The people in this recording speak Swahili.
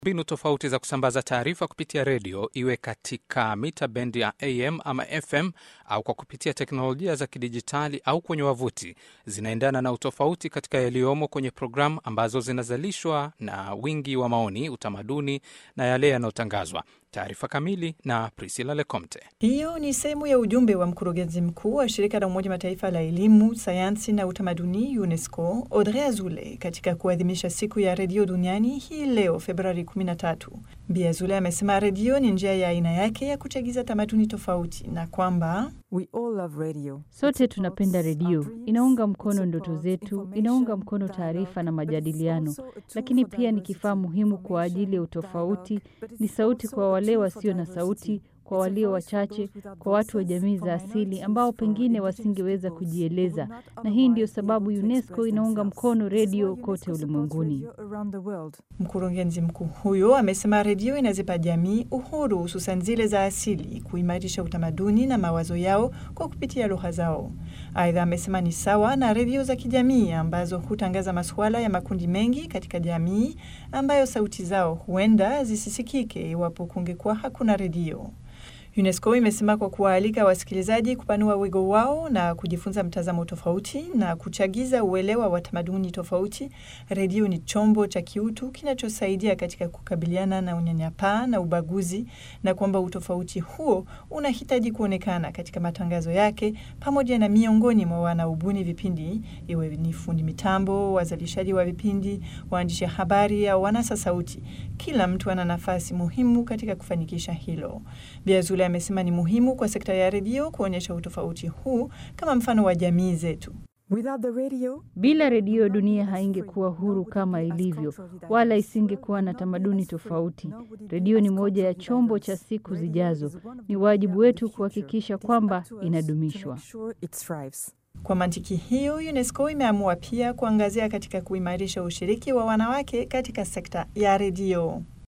mbinu tofauti za kusambaza taarifa kupitia redio, iwe katika mita bendi ya AM ama FM au kwa kupitia teknolojia za kidijitali au kwenye wavuti, zinaendana na utofauti katika yaliyomo kwenye programu ambazo zinazalishwa na wingi wa maoni, utamaduni na yale yanayotangazwa. Taarifa kamili na Priscilla Lecomte. Hiyo ni sehemu ya ujumbe wa mkurugenzi mkuu wa shirika la Umoja Mataifa la elimu, sayansi na utamaduni UNESCO, Audrey Azoulay, katika kuadhimisha siku ya redio duniani hii leo Februari 13. Bi Azoulay amesema redio ni njia ya aina yake ya kuchagiza tamaduni tofauti na kwamba We all love radio. Sote tunapenda redio, inaunga mkono ndoto zetu, inaunga mkono taarifa na majadiliano, lakini pia ni kifaa muhimu kwa ajili ya utofauti. Ni sauti kwa wale wasio na sauti, kwa walio wachache, kwa watu wa jamii za asili ambao pengine wasingeweza kujieleza, na hii ndiyo sababu UNESCO inaunga mkono redio kote ulimwenguni. Mkurugenzi mkuu huyo amesema redio inazipa jamii uhuru, hususan zile za asili, kuimarisha utamaduni na mawazo yao kwa kupitia lugha zao. Aidha, amesema ni sawa na redio za kijamii ambazo hutangaza masuala ya makundi mengi katika jamii ambayo sauti zao huenda zisisikike iwapo kungekuwa hakuna redio. UNESCO imesema kwa kuwaalika wasikilizaji kupanua wigo wao na kujifunza mtazamo tofauti na kuchagiza uelewa wa tamaduni tofauti, redio ni chombo cha kiutu kinachosaidia katika kukabiliana na unyanyapaa na ubaguzi, na kwamba utofauti huo unahitaji kuonekana katika matangazo yake pamoja na miongoni mwa wanaobuni vipindi, iwe ni fundi mitambo, wazalishaji wa vipindi, waandishi habari au wanasa sauti. Kila mtu ana nafasi muhimu katika kufanikisha hilo. Bi amesema ni muhimu kwa sekta ya redio kuonyesha utofauti huu kama mfano wa jamii zetu. Radio, bila redio dunia haingekuwa huru kama ilivyo, wala isingekuwa na tamaduni tofauti. Redio ni moja ya chombo cha siku zijazo. Ni wajibu wetu kuhakikisha kwamba inadumishwa. Kwa mantiki hiyo, UNESCO imeamua pia kuangazia katika kuimarisha ushiriki wa wanawake katika sekta ya redio.